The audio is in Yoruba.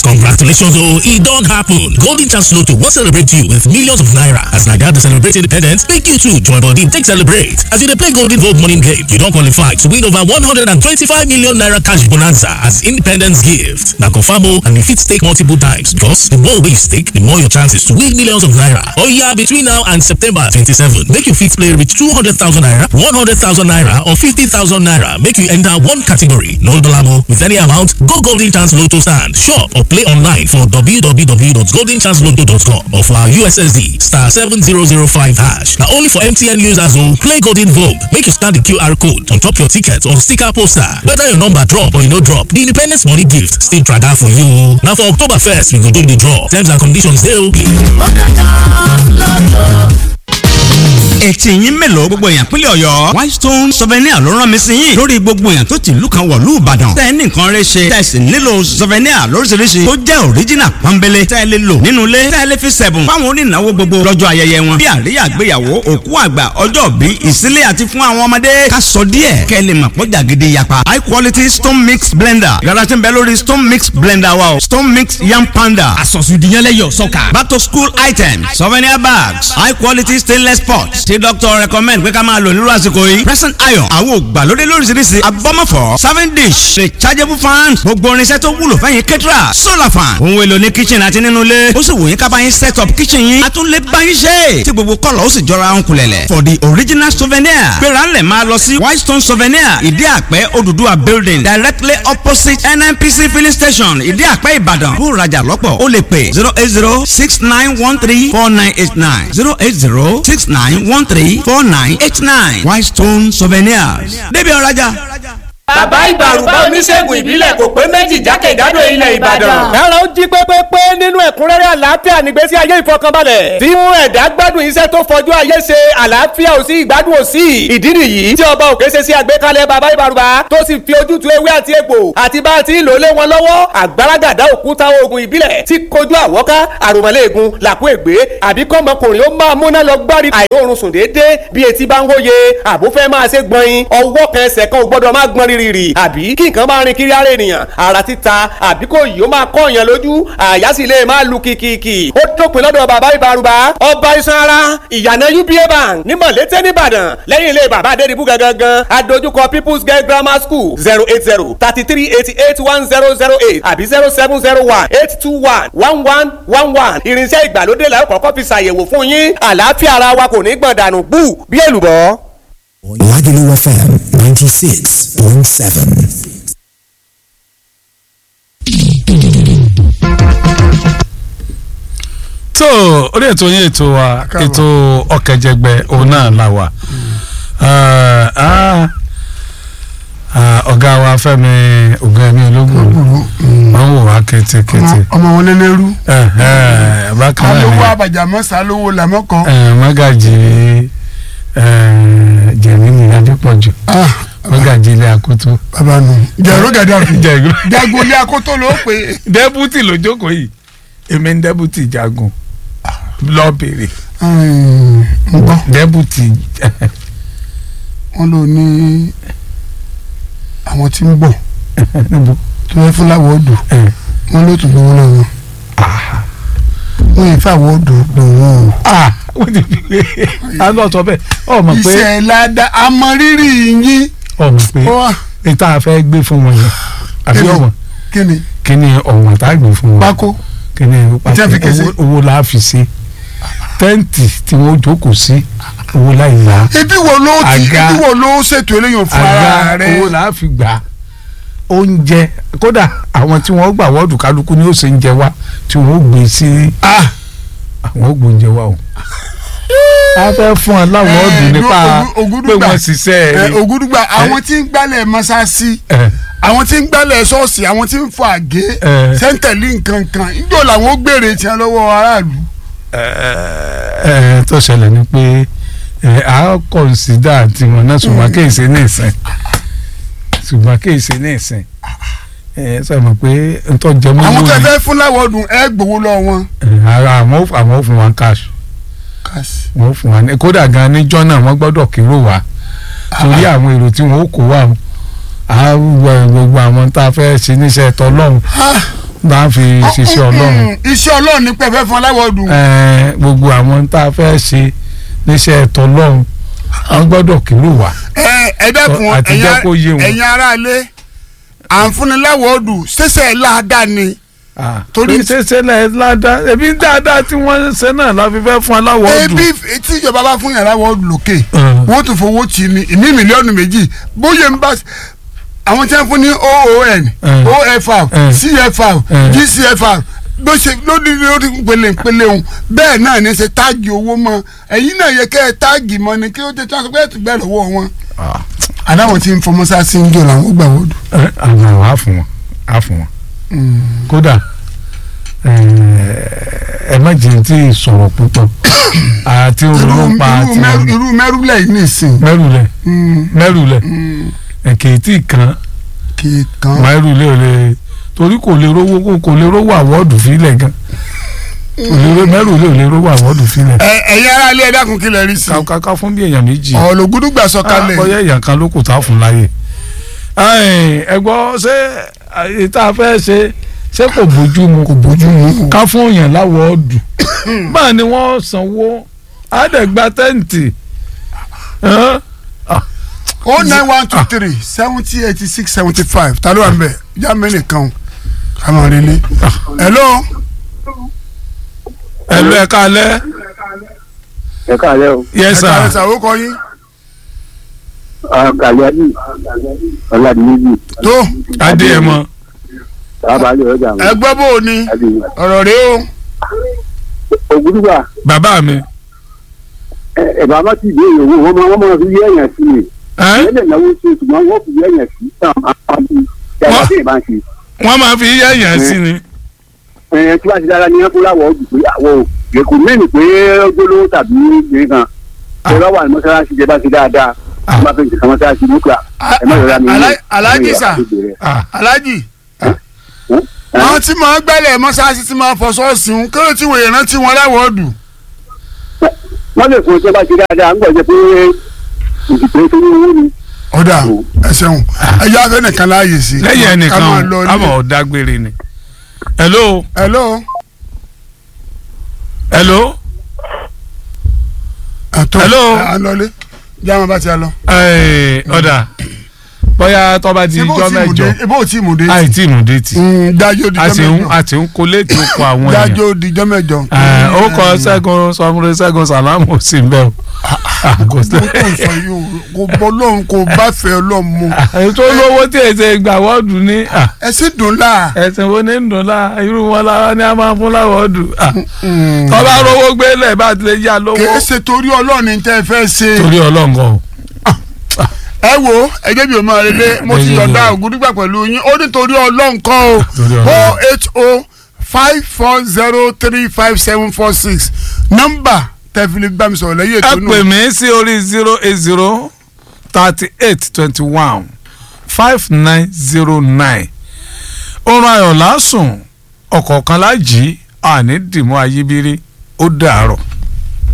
Congratulations, oh, it don't happen. Golden Chance Lotto will celebrate you with millions of naira. As Naija to celebrate independence, make you too join body take celebrate. As you dey play Golden Vote morning game, you don qualify to win over 125 million naira cash bonanza as independence gift. Na confirm oh, and you fit stake multiple times because the more wey you stake, the more your chances to win millions of naira. Oya between now and September 27, make you fit play reach 200,000 naira, 100,000 naira or 50,000 naira. Make you enter one category. No dollar with any amount. Go Golden Chance Lotto stand, shop or play online for www.goldenchancelotto.com or for our USSD star 7005 hash. Now only for MTN users who play Golden Vogue. Make you scan the QR code on top your ticket or sticker poster. Whether your number drop or you no drop, the Independence Money Gift still try that for you. Now for October 1st, we go do the draw. Terms and conditions dey okay. etí yín mélòó gbogbo èèyàn pínlẹ̀ ọ̀yọ́ whitestone souvenir ló rán mi sí yín lórí gbogbo èèyàn tó ti ìlú kan wọ̀lú ìbàdàn tẹ́ ẹ ní nǹkan rẹ ṣe tẹ́ ẹ sì nílò souvenir lóríṣiríṣi tó jẹ́ original pọ́nbélé tẹ́ ẹ lè lò nínú ilé tẹ́ ẹ lè fi sẹ̀bùn fáwọn onínáwó gbogbo lọ́jọ́ ayẹyẹ wọn bí àríyá àgbéyàwó òkú àgbà ọjọ́ bí ìsílẹ̀ àti fún àwọn ọmọdé ká sọ díẹ̀ kẹ́ ẹ lè mọ̀ pọ́jà gidi yapa high quality stone mix blender yàrá tí ń bẹ lórí stone mix blender wa o stone mix yam panda àsọ̀sùdìyànlẹ́yọ̀ sọ́kà. back to school items souvenir bags high quality stainless pots tí doctor recommend pé ká máa lò nírú àsìkò yìí present iron àwọn ògbàlódé lóríṣiríṣi abọ́mọ̀fọ́ serving dish rechargeable fan gbogbo irinṣẹ́ tó wúlò fẹ́yìn kẹ́tìrà solar fan ohun èlò ní kitchen àti nínú ilé ó sì wò yín ká bá yín set up kitchen yín a tún lè bá yín ṣe tí gbogbo kọ́lọ̀ ó sì jọra ń kulẹ̀lẹ̀ for the original souvenir gbéra ńlẹ̀ máa lọ sí whitestone souvenir ìdí àpẹ́ Odùduwà building directly opposite NNPC filling station ìdí àpẹ́ Ìbàdàn bó rajà lọ́pọ̀ ó lè pè zero eight zero six nine one three four nine eight nine zero eight zero six nine one three four nine eight nine Whitestone Souvenirs débi ọ̀rajà. bàbá ìbàrùbá oníṣègùn ìbílẹ̀ kò pé méjì jákèjádò ilẹ̀ ìbàdàn. ẹ̀rọ ń jí pépépé nínú ẹ̀kúnrẹ́rẹ́ àlàáfíà nígbésí ayé ìfọkànbalẹ̀. tí mú ẹ̀dá gbádùn iṣẹ́ tó fọjú ayé ṣe àlàáfíà ò sí ìgbádùn ò sí. ìdí nìyí tí ọba òkè ṣe sí àgbékalẹ̀ bàbá ìbàrùbá tó sì fi ojútùú ewé àti egbò àti bá a ti ń lò lé wọn lọ́wọ́ àgbàràgàdá òkúta oògùn ìbílẹ̀ tí kojú àwọ́ká àròmọ́lẹ́ẹ̀gùn làkú ègbé àbí kọ́mọkùnrin ó máa múná lọ gbárí àìróorun sùn déédéé bí etí bá ń hóye àbúfẹ́ máa ṣe gbọ̀nyin ọwọ́ kan ẹsẹ̀ kan ò gbọ́dọ̀ máa gbọ́n rírì àbí kí nǹkan máa rin kiri ara ènìyàn ara títa àbí kò yìí ó máa kọ́ èèyàn lójú àyà sì lè máa lu kìkìkì ó dópin lọ́dọ̀ bàbá ìbárùbá ọba iṣan ara ìyànà uba bank ní mọ̀lété nìbàdàn lẹ́yìn ilé bàbá adédìbú gangan adójúkọ people's girl grammar school zero eight zero thirty three eighty eight one zero zero eight àbí zero seven zero one eight two one one one one one irinṣẹ́ ìgbàlódé la ó kọ́kọ́ fi ṣàyẹ̀wò fún yín àlàáfíà ara wa kò ní gbọ̀n dànù bú bí èlùbọ́. Lagelu FM 96.7. tó orí ètò yín ètò wa ètò ọ̀kẹ́jẹgbẹ́ òun náà la wà ọ̀gá wa Fẹ́mi Ògúnẹ̀mí ológun wọ́n wò wá kétékété. ọmọ wọn lẹ́lẹ́rú. bákan náà alówó ni abàjàmọ́ sálówó làmọ́kàn. mágàjì jẹ̀mínì adépọ̀jù mágàjì ilé àkótó. bàbá nù. jẹ̀rọ gàdàrú. jẹ̀rọ jagun ilé akótó ló pè é. dẹ́bùtì ló jókòó yìí èmi ń dẹ́bùtì jagun lọ bèrè ń gbọ́ dẹ́bùtì wọn lò ní àwọn tí ń bọ̀ tó fẹ́ fún láwọ̀ odò wọn ló tún gbowó lọ́wọ́ wọn yìí fàwọ̀ odò gbowó o. wọ́n ti fi pé a lọ sọ bẹ́ẹ̀ ọ mọ̀ pé iṣẹ́ ládà àmọ́rírì yín. ọ mọ̀ pé Ó wà. ìta fẹ́ gbé fún wọn yẹn àbí Kíni? ọmọ kí ni kí ni ọ̀wọ̀n tá a gbé fún wọn pákó kí ni Tí a fi kẹsẹ̀. owó- owó la fi ṣe tẹ́ǹtì tí wọ́n jókòó sí owó láì yá ibi wo ló ti Àga. ibi wo ló ṣètò eléyìí fún ara àga rẹ. owó la fi gbà oúnjẹ kódà àwọn tí wọ́n gbà wọ́ọ̀dù kálukú ni ó ṣe ń jẹ wá tí wọ́n gbé sí àwọn gbóúnjẹ wá o a fẹ́ fún ọ láwọn ọ̀dùn nípa pé wọ́n ṣiṣẹ́ ẹ rí. ògúdùgbà àwọn tí ń gbálẹ̀ mọ́sáàsì ẹ àwọn tí ń gbálẹ̀ ṣọ́ọ̀ṣì àwọn tí ń fọ àgé ẹ sẹ́ńtẹ̀lì nǹkan kan níjọ́ làwọn ó gbèrè tiẹ̀ lọ́wọ́ aráàlú. ẹ tó ṣẹlẹ̀ ni pé ẹ a kọ̀nsídà tiwọn náà ṣùgbọ́n kì í ṣe ní ìsìn ṣùgbọ́n kì í ṣe ní ìsìn ẹ sọ ma pé ntọ́ jẹ mọ́ àwọn owó tẹ ni fẹ́ fún láwọ̀dùn ẹ gbowó lọ wọn. ẹ, ara àwọn ò- àwọn ò fún wa cash wọ́n fún wa ní kódà gan níjọ́ náà wọ́n gbọ́dọ̀ kérò wá torí àwọn èrò tí wọ́n ó kó wá o. a wọ gbogbo àwọn tá a fẹ́ ṣe níṣẹ́ tọ́lọ́hún bá a fi ṣiṣẹ́ ọlọ́run iṣẹ́ ọlọ́run ní pẹ́ẹ́fẹ́ fún aláwọ̀dù. Ẹ, gbogbo àwọn tá a fẹ́ ṣe níṣẹ́ ẹ̀tọ́ ọlọ́run wọ́n gbọ́dọ̀ kìlọ̀ wá. ẹ ẹ dẹ́kun Àti jẹ́ kó yé wọn. ẹ̀yin aráalé à ń fúnni láwọ̀dù ṣẹ̀ṣẹ̀ láàdá ni. torí ṣẹṣẹ náà ládàá ẹbí dáadáa tí wọ́n ṣe náà la fi fẹ́ fún aláwọ̀ ọdún. ebi tí ìjọba bá fún yàrá wọ́ọ̀dù lókè wọ́n tún fowó tì í ní ìmí mílíọ̀nù méjì bóyá ń bá àwọn tí wọ́n fún ní oon ofr cfr gcfr bó ṣe lórí lórí pele pele òun bẹ́ẹ̀ náà ní ṣe táàgì owó mọ́ ẹ̀yin náà yẹ kẹ́ ẹ táàgì mọ́ ni kí ó tẹ tí wọ́n sọ pé ẹ̀ tún bẹ́ẹ̀ lọ́wọ́ wọn. adáwọn tí ń fọmọ sá sí ń jò làwọn gbà wọ́ọ̀dù. àwọn á fún wọn á fún wọn kódà ẹ má jẹ́ tí ì sọ̀rọ̀ púpọ̀ àti ronú pa àti irú mẹ́rùlẹ̀ yìí nìsín. mẹ́rùlẹ̀ mẹ́rùlẹ̀ ẹ̀kẹ́tì kan kì í kan. mẹ́rùlẹ̀ ò lè torí kò lè rówó kò kò lè rówó àwọ́ọ̀dù fílẹ̀ gan kò lè rówó mẹ́rùlẹ̀ ò lè rówó àwọ́ọ̀dù fílẹ̀. ẹ ẹ̀yin ará ilé ẹ dákun kí lẹ rí sí. kàkà fún bí èèyàn méjì. ọ̀lọ́gùdùgbà sọ kalẹ̀. bóyá èèyàn kan ló kù tá a fún láyè. ẹ gbọ́ ṣé ìta fẹ́ ṣe ṣé kò bójú mu kò bójú mu. ká fún èèyàn láwọ́ọ̀dù báà ni wọ́n sanwó àdẹ̀gbà tẹ́ǹtì. o nine one two three seventy eighty six seventy five ta ló wà ń bẹ̀ já mẹ́rin kan ká máa rí ilé. hello. hello ẹ káalẹ́. ẹ káalẹ́ o. yes sir. ẹ káalẹ́ sà ó kọ yín. kàlíyàdì ọ̀làdìmẹ́jì. tó. adéyẹmọ. abalẹ̀ ọjà mi. ẹ gbọ́ bó o ní ọ̀rọ̀ rẹ o. ògùdùgbà. bàbá mi. ẹ bàbá ti dé ìyòwò wọn máa wọn máa fi yẹ ẹyàn sí mi. ẹ lè náwó sí ṣùgbọ́n wọ́n fi yẹ ẹyàn sí tán àpamọ́ yàrá tí ì bá ń ṣe. wọ́n máa fi yẹ ẹ̀yàn sí ni. ẹ tí wàá ti dára ní ẹkú láwọ̀ ọdún pé àwọ̀ èkó mẹ́rin pé gbólóhùn tàbí ìgbìrin kan ẹ bá wà ní mọ́ṣáláṣí jẹ bá ti dáadáa ẹ bá fi ń tẹ̀sán mọ́ṣáláṣí nípa ẹ má yọra mi. alájì sà alájì àwọn tí màá gbẹ́lẹ̀ mọ́ṣáláṣí tí màá fọ ṣọ́ọ̀ṣì ń kí ló ti wòye rántí wọn láwọ̀ọ́dù. wọ́n lè fún ọjọ́ bá ti dáadáa ń gbọ́dọ̀ pé ìdìbò tó ní owó ni. ọ̀dà ẹ ṣeun ẹ yá fẹ́ nìkan láàyè sí. lẹ́yìn ẹnìkan àmọ́ ọ̀dàgbére ni. hello. hello. hello. àtọ hello. à ń lọlé jáàmù bá ti a lọ. ọ̀dà bóyá tọ́ba di ijọ́ mẹ́jọ ibo tí mo dé. àì tí mo dé ti. dájọ́ di ijọ́ mẹ́jọ. a ti ń kó létí oko àwọn èèyàn. dájọ́ di ijọ́ mẹ́jọ. ó kọ ṣẹ́gun sọmúre ṣẹ́gun sàlámù sí bẹ́ẹ̀ o. kò tó ń sọ yìí o kò bọ́ lóhùn kò bá fẹ́ ọlọ́run mu. ètò olówó tí èsè gbà wọ́ọ̀dù ní. ẹ sì dùn la. ẹ̀sìn wo ní ń dùn la irú wọn lára ni a máa fún láwọ̀ọ́dù. tọ́ba rówó gbélé bá tilẹ̀ yá lówó. kì í ṣe torí ọlọ́run ní tẹ́ ẹ fẹ́ ṣe. torí ọlọ́run kan o ẹ wo ẹjẹ bí o máa relé mo ti yọ̀ǹda ògùdùgbà pẹ̀lú yín ó nítorí ọlọ́run kan o o h o five four zero three five seven four six nọ́mbà tẹ́fìlì gbà mí sọ̀rọ̀ lẹ́yìn ètò náà. ẹ pè mí sí orí zero eight zero thirty eight twenty one five nine zero nine oorun ayọ̀ lásùn ọ̀kọ̀ọ̀kan lájì àní dìmú ayíbírí ó dàárọ̀.